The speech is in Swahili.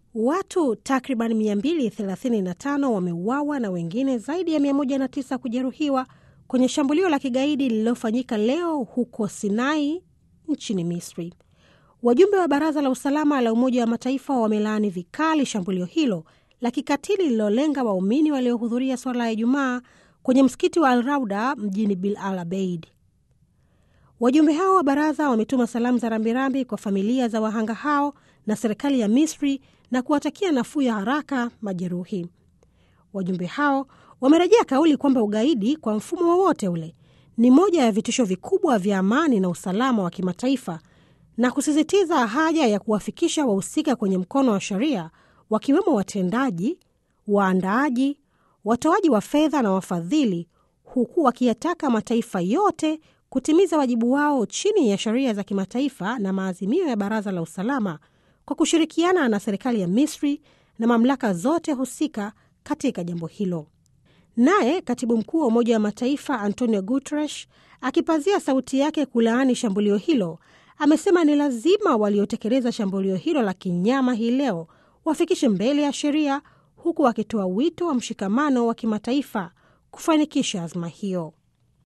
Watu takriban 235 wameuawa na wengine zaidi ya 109 kujeruhiwa kwenye shambulio la kigaidi lililofanyika leo huko Sinai nchini Misri. Wajumbe wa Baraza la Usalama la Umoja wa Mataifa wamelaani vikali shambulio hilo la kikatili lililolenga waumini waliohudhuria swala ya Ijumaa kwenye msikiti wa Al Rauda mjini Bil Al Abeid. Wajumbe hao wa baraza wametuma salamu za rambirambi kwa familia za wahanga hao na serikali ya Misri na kuwatakia nafuu ya haraka majeruhi. Wajumbe hao wamerejea kauli kwamba ugaidi kwa mfumo wowote ule ni moja ya vitisho vikubwa vya amani na usalama wa kimataifa na kusisitiza haja ya kuwafikisha wahusika kwenye mkono wa sheria, wakiwemo watendaji, waandaaji, watoaji wa fedha na wafadhili, huku wakiyataka mataifa yote kutimiza wajibu wao chini ya sheria za kimataifa na maazimio ya Baraza la Usalama kwa kushirikiana na serikali ya Misri na mamlaka zote husika katika jambo hilo. Naye katibu mkuu wa Umoja wa Mataifa Antonio Guterres akipazia sauti yake kulaani shambulio hilo, amesema ni lazima waliotekeleza shambulio hilo la kinyama hii leo wafikishe mbele ya sheria, huku akitoa wito wa mshikamano wa kimataifa kufanikisha azma hiyo.